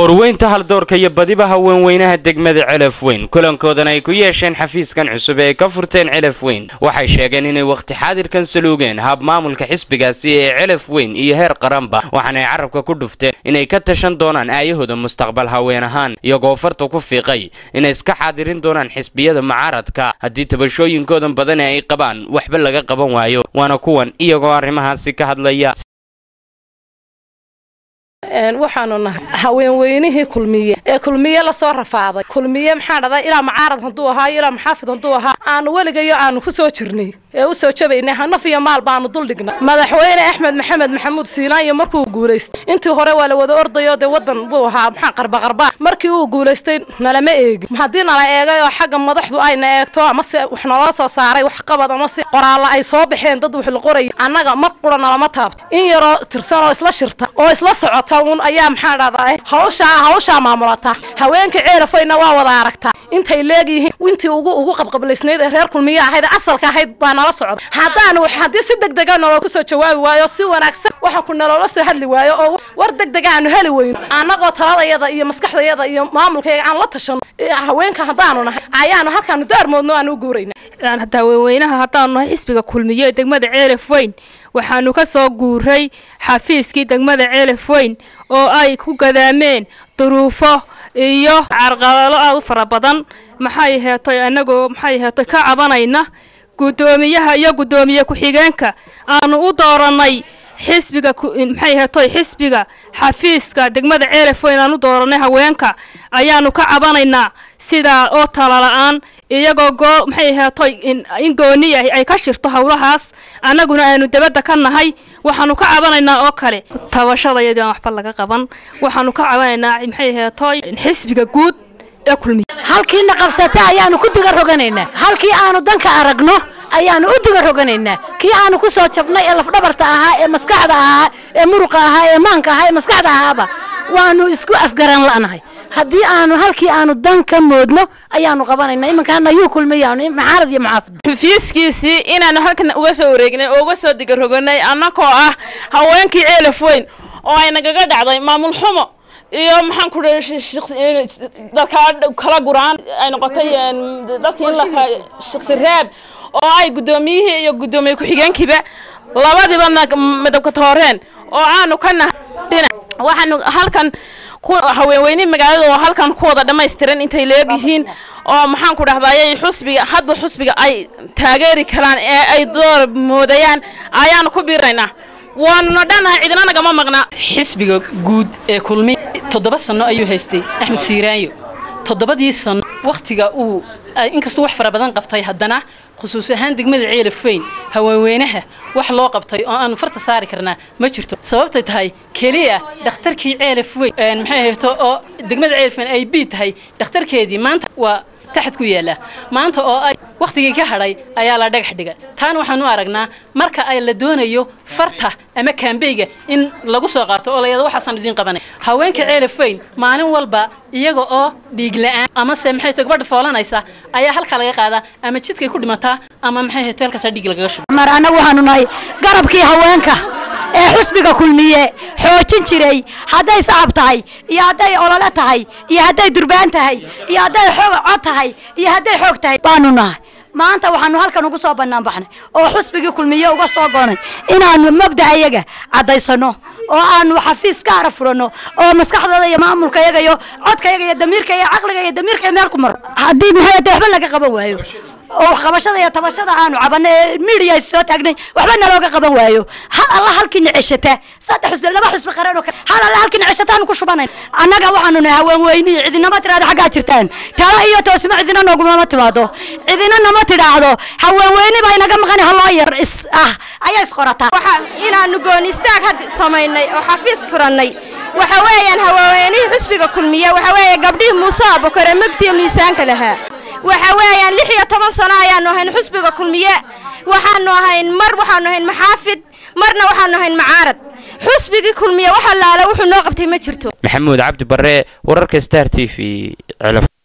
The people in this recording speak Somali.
qoorweynta haldoorka iyo badiba haweenweynaha degmada celaf weyn kulankoodan ay ku yeesheen xafiiskan cusub ee ka furteen celaf weyn waxay sheegeen inay wakhti xaadirkan saluugeen hab maamulka xisbigaasi ee celaf weyn iyo heer qaranba waxaanay carabka ku dhufteen inay ka tashan doonaan aayahooda mustaqbal haween ahaan iyagoo farta ku fiiqay inay iska xaadirin doonaan xisbiyada mucaaradka haddii tabashooyinkoodan badani ay qabaan waxba laga qaban waayo waana kuwan iyagoo arrimahaasi ka hadlaya waxaanu nahay haweenweynihii kulmiye ee kulmiye lasoo rafaaday kulmiye maxaa dhada ilaa macaarad hadduu ahaa ilaa maxaafid hadduu ahaa aanu weligayo aanu ku soo jirnay ee u soo jabaynay hanaf iyo maal baanu duldhignay madaxweyne axmed maxamed maxamuud siilaanyo markuu guulaystay intii hore waa la wada ordayo dee wadan buu ahaa maxaa qarbaqarba markii uu guulaystay nalama eegin haddii nala eegay oo xagga madaxdu ayna eegto amase wax naloo soo saaray wax qabad amase qoraalla ay soo baxeen dad wax la qoraya annaga mar qura nalama taabto in yaroo tirsan oo isla shirta oo isla socota un ayaa maxaa dhahdaa hawshaa hawshaa maamulata haweenka ceelafayna waa wada aragtaa intay leegyihiin intii ugu ugu qabqablaysnayd ee reer kulmiye ahayd asalka ahayd baa nala socda haddaanu haddii si deg dega naloo kusoo jawaabi waayo si wanaagsan waxa ku naloola soo hadli waayo oo war deg dega aanu heli weyno annagoo taladayada iyo maskaxdayada iyo maamulkayga aan la tashano haweenka haddaanu nahay ayaanu halkaanu daarmoodno aan u guurayna haweenweynaha haddaanu nahay xisbiga kulmiye ee degmada ceelaf weyn waxaanu ka soo guuray xafiiskii degmada ceelaf weyn oo ay ku gadaameen duruufo iyo carqalalo aada u fara badan maxay heetoy annagoo maxay heetoy ka cabanayna guddoomiyaha iyo guddoomiye ku-xigeenka aanu u doorannay xisbiga maxay heetoy xisbiga xafiiska degmada ceelaf weyn aan u doorannay haweenka ayaanu ka cabanaynaa sidaa oo tala-la-aan iyagoo goo maxay heetoy in gooniya ay ka shirto howlahaas annaguna aanu dabadda ka nahay waxaanu ka cabanaynaa oo kale tabashadayadii aan waxba laga qaban waxaanu ka cabanaynaa maxay heetoy xisbiga guud ee kulmiya halkiina qabsata ayaanu ku diga roganaynaa halkii aanu danka aragno ayaanu u diga roganaynaa kii aanu ku soo jabnay ee lafdhabarta ahaa ee maskaxda ahaa ee muruqa ahaa ee maanka ahaa ee maskaxda ahaaba waanu isku afgaran la'nahay haddii aanu halkii aanu dan ka moodno ayaanu qabanayna imankaana yuu kulmayaanu maxaarad iyo maxaafid xafiiskiisii inaanu halkan uga soo wareegnay oo uga soo digaroganay annagoo ah haweenkii ceelaf weyn oo ay nagaga dhacday maamul xumo iyo maxaan ku dadka kala guraan ay noqotay dadkii in la shaqsi reeb oo ay guddoomiyihii iyo guddoomiye ku-xigeenkiiba labadiba madabka tooreen oo aanu ka nahay waxaanu halkan haweenweyne magaalada oo halkan ku wada dhammaystiran intay leegyihiin oo maxaan ku dhahdaayay xusbiga hadba xusbiga ay taageeri karaan ee ay door moodayaan ayaanu ku biiraynaa waanuna dhannahay cidina nagama maqnaa xisbiga guud ee kulmi toddoba sanno ayuu haystay axmed siiraanyo toddobadii sanno wakhtiga uu inkastuu wax fara badan qabtay haddana khusuus ahaan degmada ceelaf weyn haweenweynaha wax loo qabtay oo aanu farta saari karnaa ma jirto sababtay tahay keliya dhakhtarkii ceelaf weyn maxay hayto oo degmada ceelaf weyn ay bii tahay dhakhtarkeedii maanta waa taxad ku yaala maanta oo ay wakhtigii ka hadhay ayaa la dhagax dhiga taana waxaan u aragnaa marka ay la doonayo farta ama kaambeyga in lagu soo qaato oo layado waxaasaan idiin qabanay haweenka ceelaf weyn maalin walba iyaga oo dhiig la-aan amase maxay tahay gabadha foolanaysa ayaa halkaa laga qaadaa ama jidkay ku dhimataa ama maxay hayto halkaasaa dhiig lagaga shuba mar annagu waxaanu nahay garabkii haweenka ee xusbiga kulmiye xoojin jiray hadday sacab tahay iyo hadday olole tahay iyo hadday durbaan tahay iyo hadday xoog cod tahay iyo hadday xoog tahay baanu nahay maanta waxaanu halkan ugu soo bannaan baxnay oo xusbigii kulmiye uga soo goonay inaanu mabda ayaga caddaysano oo aanu xafiis gaara furanno oo maskaxdooda iyo maamulka yaga iyo codkayaga iyo damiirka iyo caqliga iyo damiirka meel ku maro haddii maxay tahay waxba laga qaban waayo oo waxqabashada iyo tabashada aanu cabanay ee miidiya soo taagnay waxba nalooga qaban waayo hal alla halkiina ceshata saddex xusbi laba xusbi qareen oo kale hal alla halkiina ceshataanu ku shubanayn annaga waxaanu nahay haween weyni cidinama tiraahdo xaggaa jirtaan tala iyo toosimo cidina noogumama timaado cidina nama tidhaahdo haween weyni baa inaga maqan haloo yar is ah ayaa isqorataa waxa inaanu gooni istaag had samaynay oo xafiis furannay waxa weeyaan haweenweynihii xusbiga kulmiye waxa weeye gabdhihii muuse abukare megtiyo miisaanka lahaa waxa weeyaan lix iyo toban sano ayaanu ahayn xusbiga kulmiye waxaanu ahayn mar waxaanu ahayn maxaafid marna waxaanu ahayn macaarad xusbigii kulmiye wax allaale wuxuu noo qabtay ma jirto maxamuud cabdi barre wararka star t v